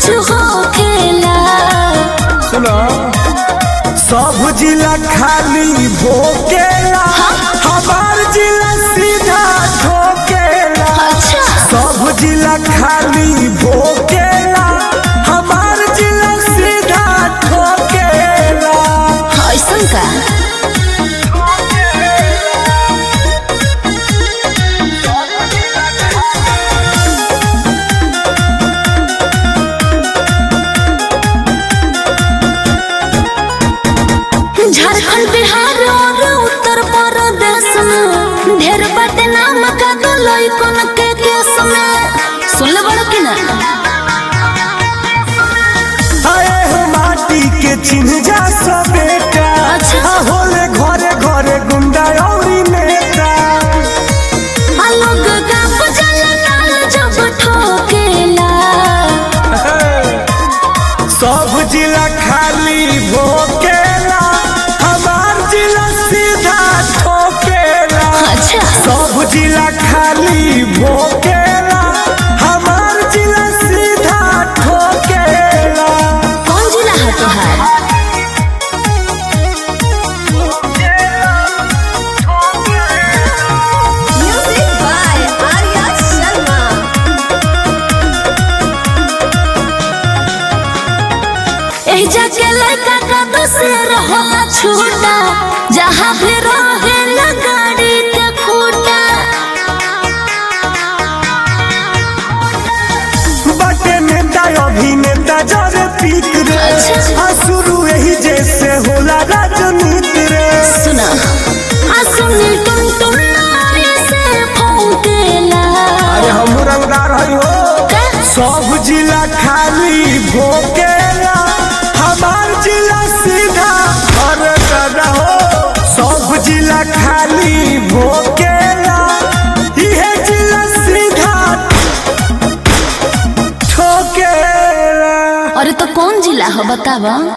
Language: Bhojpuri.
कुछ हो खेला सुनो सब जिला खाली भोकेला हमार जिला सीधा ठोकेला अच्छा सब जिला खाली भोकेला हमार जिला सीधा ठोकेला ऐसन का झारखंड बिहार और उत्तर प्रदेश में ढेर बाटे नाम का दो लइकन के केस में सुन ले बड़ कि ना आए हो माटी के चिन्ह जा सब बेटा अच्छा। आ होले घरे घरे गुंडा औरी नेता आ लोग गाप जल लाल जब ठोकेला सब जिला खाली भोकेला हमार जिला सीधा ठोकेला अच्छा सब जिला खाली भोकेला हमार जिला सीधा ठोकेला कौन जिला है तोहार म्यूजिक बाय आर्या शर्मा एही जाके लड़का का दूसर होला छूटा जहाँ भी रहे ना गाड़ी के खूटा बटे नेता अभिनेता जरे पीक रे अच्छा। आ शुरू यही जैसे होला राजनीति रे सुना आ सुनी टुन टुन नारी से फौकेला अरे हम रंगदार हई हो का? सब जिला खाली भोकेला हमार जिला सीधा घर दादा हो सब जिला खाली भोकेला इहे जिला सीधा ठोकेला अरे तो कौन जिला हो बतावा